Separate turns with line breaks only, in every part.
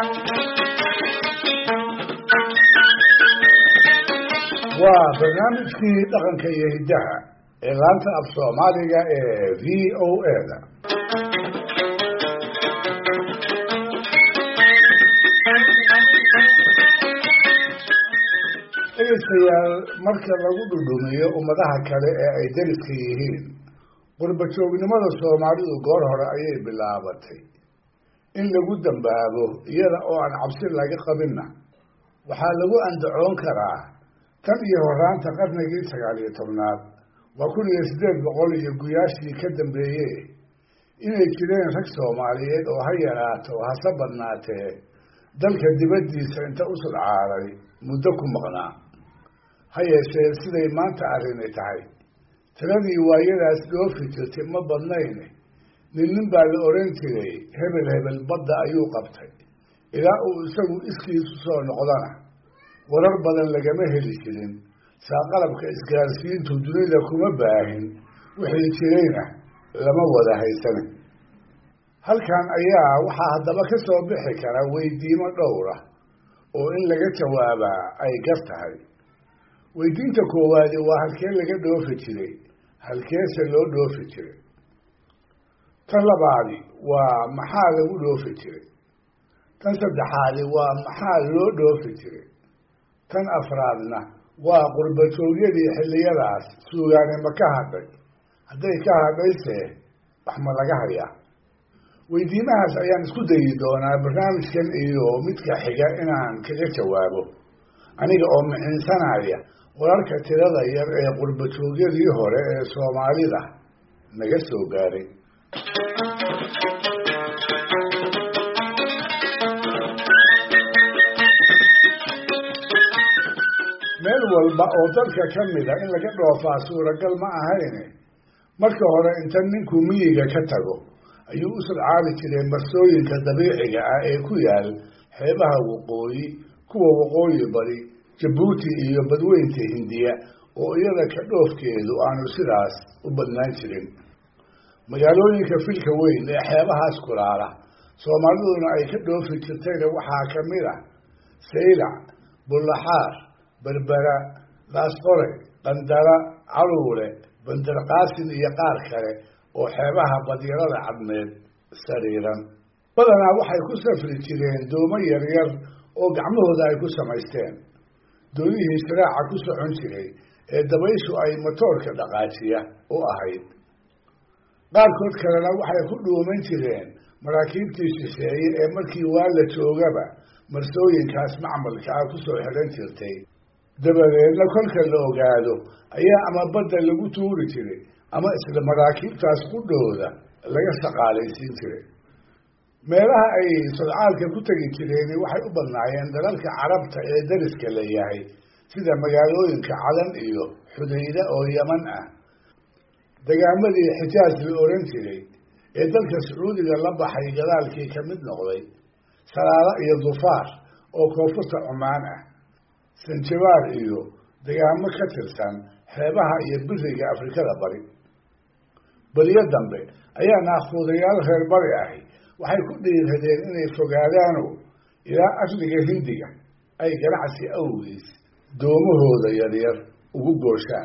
waa barnaamijkii dhaqanka iyo hiddaha ee laanta af soomaaliga ee v o a da dhegeystayaal marka lagu dhudhumiyo ummadaha kale ee ay deriska yihiin qurbajoognimada soomaalidu goor hore ayay bilaabatay in lagu dambaabo iyada oo aan cabsi laga qabinna waxaa lagu andacoon karaa tan iyo horaanta qarnigii sagaal iyo tobnaad waa kun iyo siddeed boqol iyo guyaashii ka dambeeye inay jireen rag soomaaliyeed oo ha yaraato hase badnaatee dalka dibaddiisa inta u sudcaaday muddo ku maqnaa ha yeeshee siday maanta arrini tahay tiradii waayadaas dhoofi jirtay ma badnayn nin nin baa la odhan jiray hebel hebel badda ayuu qabtay ilaa uu isagu iskiisu soo noqdana warar badan lagama heli jirin saa qalabka isgaarsiintu dunida kuma baahin wixii jirayna lama wada haysana halkan ayaa waxaa haddaba ka soo bixi kara weydiimo dhowra oo in laga jawaabaa ay gar tahay weydiinta koowaadi waa halkee laga dhoofi jiray halkeese loo dhoofi jiray tan labaadi waa maxaa lagu dhoofi jiray tan saddexaadi waa maxaa loo dhoofi jiray tan afraadna waa qurbajoogyadii xilliyadaas suugaani ma ka hadhay hadday ka hadhayse wax ma laga hayaa weydiimahaas ayaan isku dayi doonaa barnaamijkan iyo midka xiga inaan kaga jawaabo aniga oo mixinsanaya wararka tirada yar ee qurbajoogyadii hore ee soomaalida naga soo gaaray meel walba oo dalka ka mida in laga dhoofaa suuragal ma ahayne marka hore inta ninku miyiga ka tago ayuu u sudcaali jiray marsooyinka dabiiciga ah ee ku yaal xeebaha waqooyi kuwa waqooyi bari jabuuti iyo badweynta hindiya oo iyada ka dhoofkeedu aanu sidaas u badnaan jirin magaalooyinka filka weyn ee xeebahaas kulaala soomaaliduna ay ka dhoofi jirtayna waxaa ka mid a saylac bullaxaar berbera laasqore qandara caluule bandarqaasin iyo qaar kale oo xeebaha badyarada cadmeed sariiran badanaa waxay ku safri jireen doomo yaryar oo gacmahooda ay ku samaysteen doonihii siraaca ku socon jiray ee dabayshu ay matoorka dhaqaajiya u ahayd qaarkood kalena waxay ku dhuuman jireen maraakiibtii shisheeye ee markii waa la joogaba marsooyinkaas macmalka ah kusoo xidhan jirtay dabadeedna kolka la ogaado ayaa ama badda lagu tuuri jiray ama isla maraakiibtaas qudhooda laga shaqaalaysiin jiray meelaha ay sodcaalka ku tegi jireen waxay u badnaayeen dalalka carabta ee dariska la yahay sida magaalooyinka cadan iyo xudayda oo yaman ah degaamadii xijaaj la oran jiray ee dalka sacuudiga la baxay gadaalkii ka mid noqday salaalo iyo dufaar oo koonfurta cumaan ah sanjabaar iyo degaamo ka tirsan xeebaha iyo biriga afrikada bari beriyo dambe ayaa naakuudayaal reer bari ahi waxay ku dhiiradeen inay fogaadaano ilaa asliga hindiga ay ganacsi awgiis doomahooda yaryar ugu gooshaan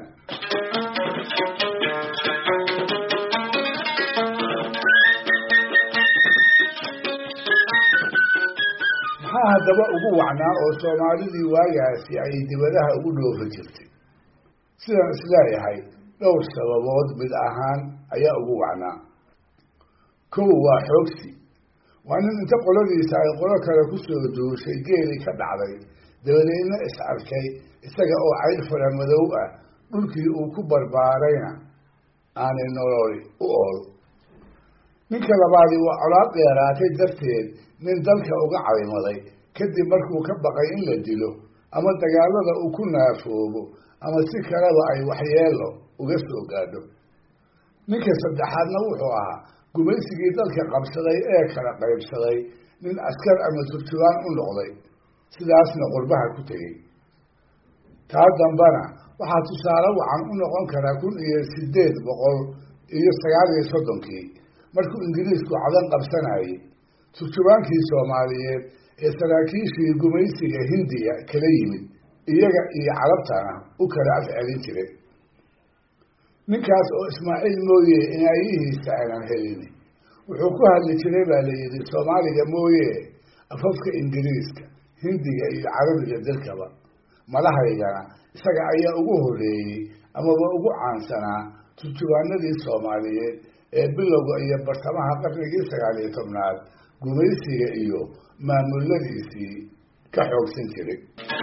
maxaa haddaba ugu wacnaa oo soomaalidii waagaasi ay dibadaha ugu dhoofi jirtay sidaan isleeyahay dhowr sababood mid ahaan ayaa ugu wacnaa kow waa xoogsi waa nin inta qoladiisa ay qolo kale kusoo duushay geeli ka dhacday dabadeedna is arkay isaga oo cayr fara madow ah dhulkii uu ku barbaarayna aanay nololi u ool ninka labaadi waa colaad dheeraatay darteed nin dalka uga caymaday kadib markuu ka baqay in la dilo ama dagaalada uu ku naafoobo ama si kaleba ay waxyeelo uga soo gaadho ninka saddexaadna wuxuu ahaa gumaysigii dalka qabsaday ee kala qaybsaday nin askar ama turjubaan u noqday sidaasna qurbaha ku tegey taa dambana waxaa tusaale wacan u noqon karaa kun iyo sideed boqol iyo sagaal iyo soddonkii markuu ingiriisku cadan qabsanayay turjubaankii soomaaliyeed ee saraakiishii gumaysiga hindiya kala yimid iyaga iyo carabtana u kala afcelin jiray ninkaas oo ismaaciil mooye inaayihiisa aanan helin wuxuu ku hadli jiray baa la yidhi soomaaliga mooye afafka ingiriiska hindiga iyo carabiga dalkaba madahaygana isaga ayaa ugu horreeyey amaba ugu caansanaa turjubaanadii soomaaliyeed ee bilowga iyo bartamaha qarnigii sagaal iyo tobnaad gumaysiga iyo maamuladiisii ka xoogsan jiray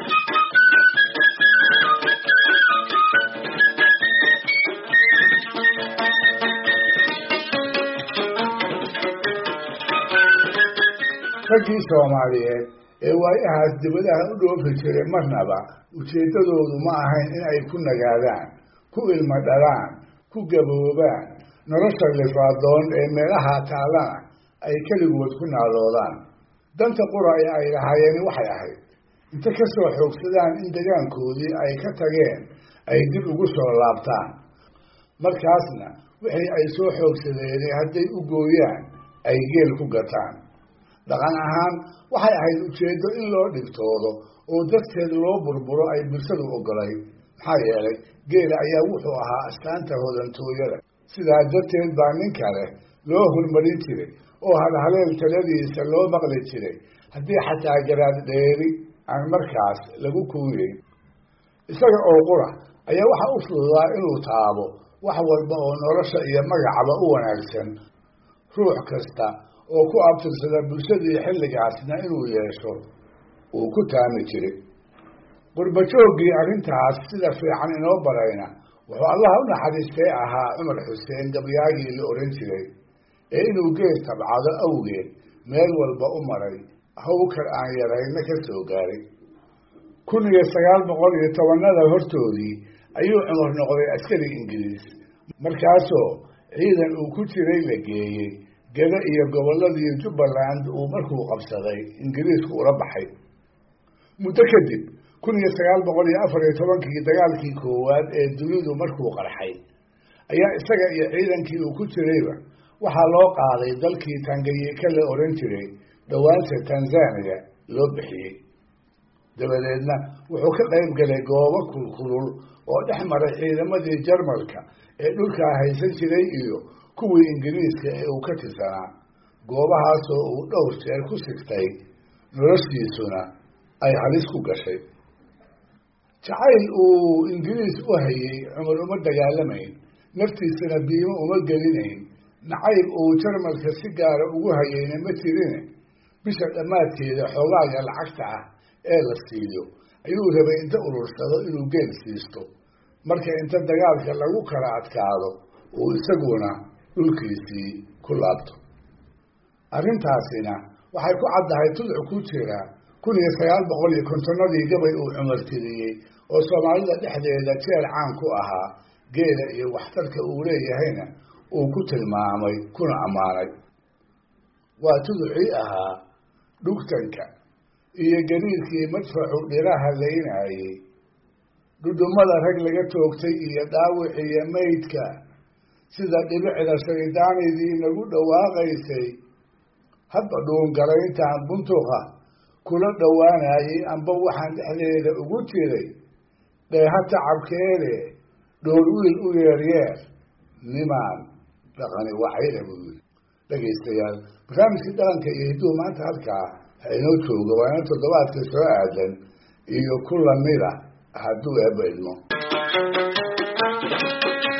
raggii soomaaliyeed ee waayahaas dibadaha u dhoofi jiray marnaba ujeeddadoodu ma ahayn in ay ku nagaadaan ku ilmo dhalaan ku gaboobaan nolosha lifaadoon ee meelaha taallana ay keligood ku naaloodaan danta qura ee ay lahaayeen waxay ahayd inta ka soo xoogsadaan in degaankoodii ay ka tageen ay dib ugu soo laabtaan markaasna wixii ay soo xoogsadeen hadday u gooyaan ay geel ku gataan dhaqan ahaan waxay ahayd ujeeddo in loo dhigtoodo oo darteed loo burburo ay bulshadu ogolay maxaa yeelay geela ayaa wuxuu ahaa astaanta hodantooyada sidaa darteed baa nin kale loo hormarin jiray oo halhaleel taladiisa loo maqli jiray haddii xataa garaad dheeri aan markaas lagu kuuyeyn isaga oo qura ayaa waxa u fududaa inuu taabo wax walba oo nolosha iyo magacaba u wanaagsan ruux kasta oo ku abtirsada bulshadii xilligaasna inuu yeesho uu ku taami jiray qurbajooggii arrintaas sida fiican inoo barayna wuxuu allaha u naxariistay ahaa cumar xuseen gabyaagii la odhan jiray ee inuu gees tabcado awgeed meel walba u maray hawkar aan yarayna ka soo gaaray kun iyo sagaal boqol iyo tobanada hortoodii ayuu cumar noqday askari ingiriis markaasoo ciidan uu ku jiray la geeyey geda iyo gobolladii jubbaland uu markuu qabsaday ingiriisku ula baxay muddo kadib kun iyo sagaal boqol iyo afar iyo tobankii dagaalkii koowaad ee dunidu markuu qarxay ayaa isaga iyo ciidankii uu ku jirayba waxaa loo qaaday dalkii tanganyika la odhan jiray dhowaanta tanzaniya loo bixiyey dabadeedna wuxuu ka qayb galay goobo kulkulul oo dhex maray ciidamadii jarmalka ee dhulkaa haysan jiray iyo kuwii ingiriiska ee uu ka tirsanaa goobahaasoo uu dhowr jeer ku sigtay noloshiisuna ay halis ku gashay jacayl uu ingiriis u hayey cumar uma dagaalamayn naftiisana biimo uma gelinayn nacayb uu jarmalka si gaara ugu hayeyna ma jirine bisha dhammaadkeeda xoogaaga lacagta ah ee la siiyo ayuu rabay inta urursado inuu geel siisto marka inta dagaalka lagu kala adkaado uu isaguna dhulkiisii ku laabto arrintaasina waxay ku caddahay tudc ku jira kun iyo sagaal boqol iyo kontonnadii gabay uu cumar tiriyey oo soomaalida dhexdeeda jeel caan ku ahaa geela iyo waxtarka uu leeyahayna uu ku tilmaamay kuna ammaanay waa tuducii ahaa dhugtanka iyo gariirkii madfacu dhiraha laynayey dhudhummada rag laga toogtay iyo dhaawiciyo maydka sida dhibicda shaydaanidii nagu dhawaaqaysay hadba dhuungarayntaan buntuqa kula dhowaanayay amba waxaan dhexdeeda ugu jiray dheeha tacabkeede dhool wiil u yeeryeer nimaan dhaqani wacayda buu yiri dhegaystayaal barnaamijkii dhaqanka iyo hidduhu maanta halkaa ha inoo jooga waa ina toddobaadka soo aadan iyo ku lamida hadduu eebba idmo